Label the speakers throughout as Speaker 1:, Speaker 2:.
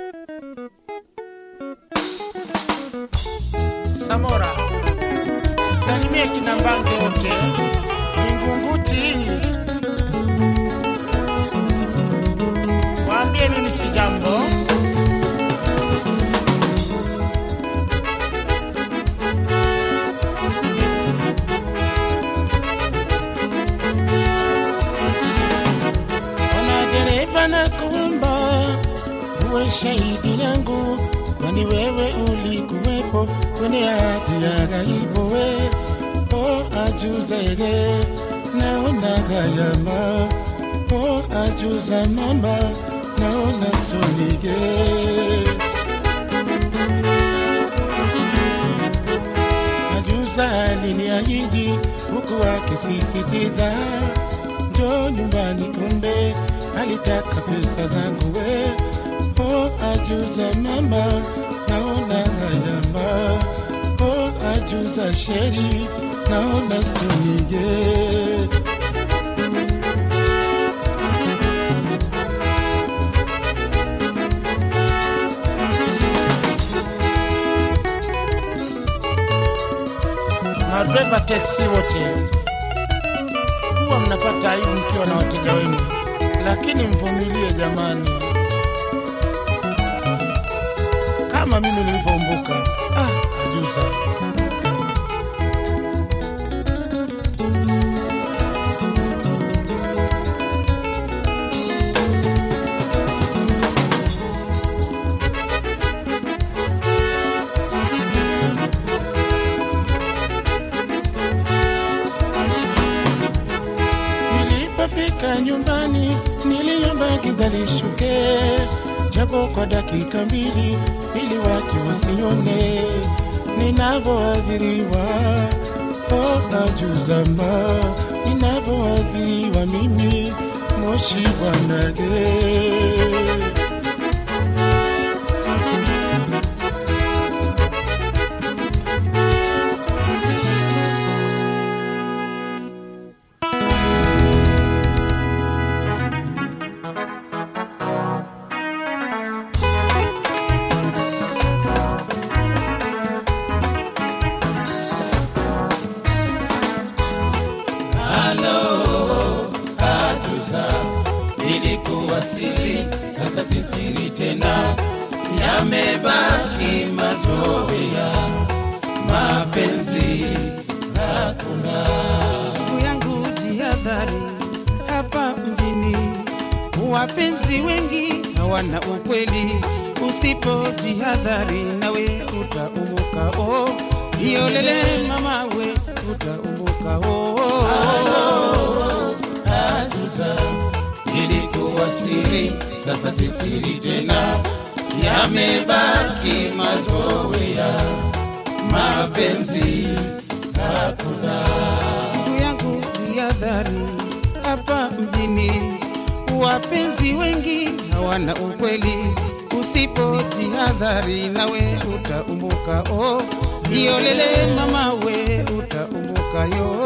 Speaker 1: Samora, salimie kina Mbange wote Vingunguti, waambie mimi si jambo. Ona dereva na kuomba uwe shahidi yangu, kwani wewe ulikuwepo kwenye hati ya ghaibu. We o ajuzege naona gayama, o ajuza mama naona sonige Ajuza aliniahidi huku akisisitiza njo nyumbani, kumbe alitaka pesa zangu we. O ajuza mama, naona hayama. O ajuza sheri, naona sunige madreva teksi wote huwa mnapata aibu mkiwa na wateja wenu, lakini mvumilie jamani, kama mimi nilivyoumbuka. Ah, ajuza Nilipofika nyumbani niliomba giza lishuke, japo kwa dakika mbili, ili watu wasione ninavyoadhiriwa. O ajuzama, ninavyoadhiriwa mimi, moshi bwanage
Speaker 2: ilikuwa siri, sasa si siri tena, yamebaki mazoea, mapenzi hakuna.
Speaker 3: ndugu yangu jihadhari hapa mjini wapenzi wengi hawana ukweli usipo jihadhari nawe utaumuka o hiyo lele mama we utaumuka o
Speaker 2: Ajuza ilikuwa siri, sasa si siri tena, yamebaki mazoea, mapenzi hakuna.
Speaker 3: ndugu yangu jihadhari hapa mjini wapenzi wengi hawana ukweli usipo jihadhari nawe utaumuka o hiyo lele mama we utaumuka yo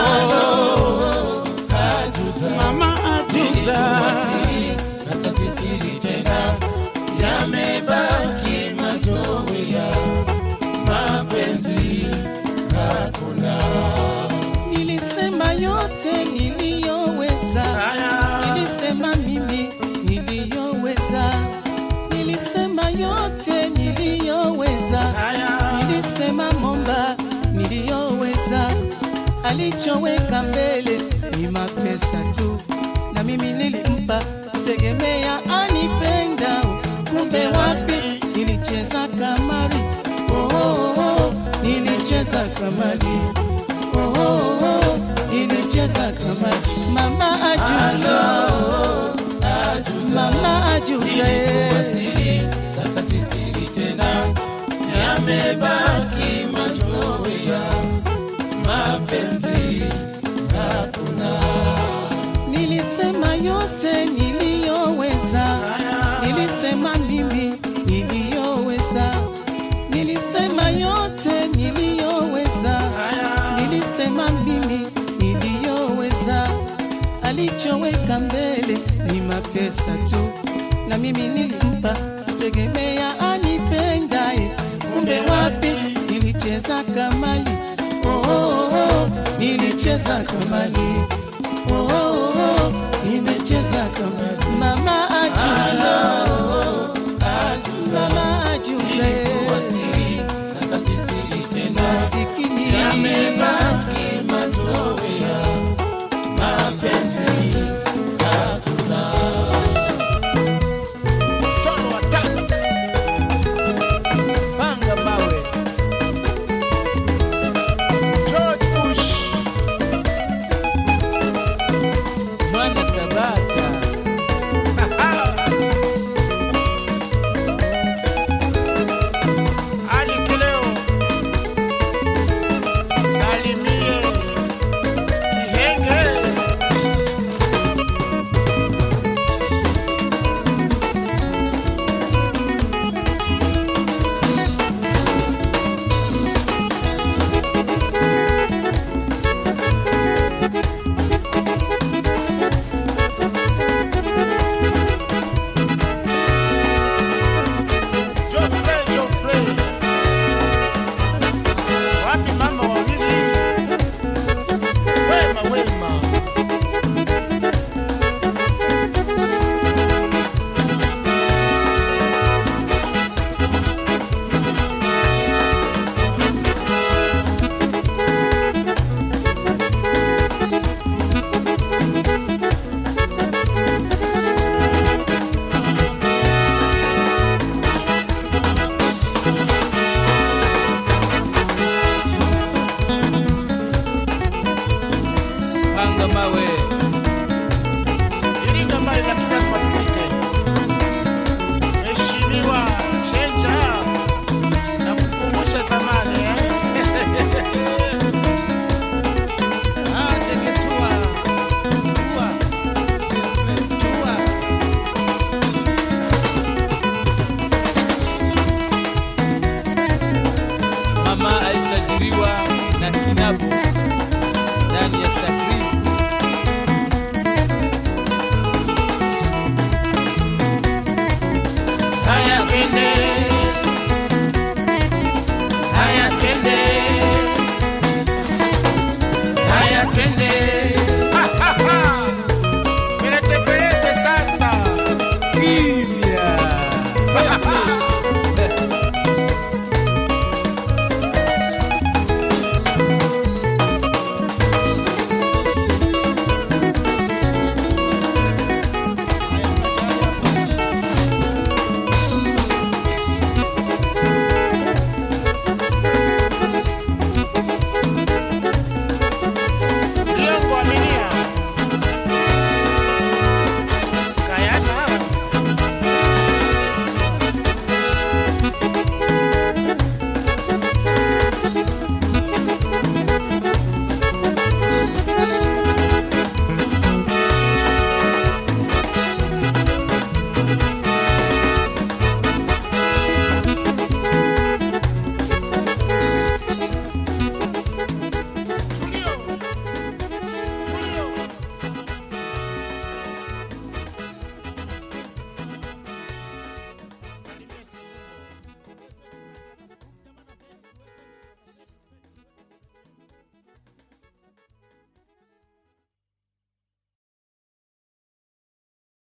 Speaker 2: Ajuza
Speaker 3: mama ajuza
Speaker 2: ilikuwa siri, sasa si siri tena, yamebaki mazoea, mapenzi hakuna.
Speaker 3: nilisema yote niliyoweza nilisema mimi niliyoweza nilisema yote niliyoweza nilisema momba niliyoweza alichoweka mbele ni mapesa tu na mimi nilimpa kutegemea anipenda kumbe wapi nilicheza kamari oh, oh, oh, nilicheza kamari oh, oh, oh, nilicheza kamari mama ajuza mama ajuza
Speaker 2: Ilikuwa
Speaker 3: eh.
Speaker 2: siri, sasa si siri tena, yamebaki mazoea, mapenzi hakuna.
Speaker 3: Nilisema yote niliyoweza, nilisema mimi niliyoweza, nilisema yote niliyoweza, nilisema mimi niliyoweza. Alichoweka mbele ni mapesa tu, na mimi nilimpa nilitegemea anipendaye, kumbe wapi nilicheza kamali. Oh, oh, oh, nilicheza kamali. Oh, oh, oh, nimecheza kamali. Mama ajuza, mama ajuza,
Speaker 2: Wasiri, sasa si siri tena.
Speaker 3: masikini
Speaker 2: Yamebaki mazoea, mapenzi hakuna.
Speaker 1: Solo watatu.
Speaker 4: panga mawe
Speaker 1: George Bush.
Speaker 4: mwana tabata
Speaker 1: Ali Kileo. Salimie. Kihenge. Geoffrey, Geoffrey. Wapi mama wawili? Wema, wema.
Speaker 4: panga mawe
Speaker 1: Iringa mbali lakini lazima tufike. Mheshimiwa Chenja na kukumbusha zamani eh?
Speaker 3: Ah, ndege tua. Tua. Tua.
Speaker 4: mama alisajiliwa na kinabu ndani ya takribu
Speaker 1: Haya twende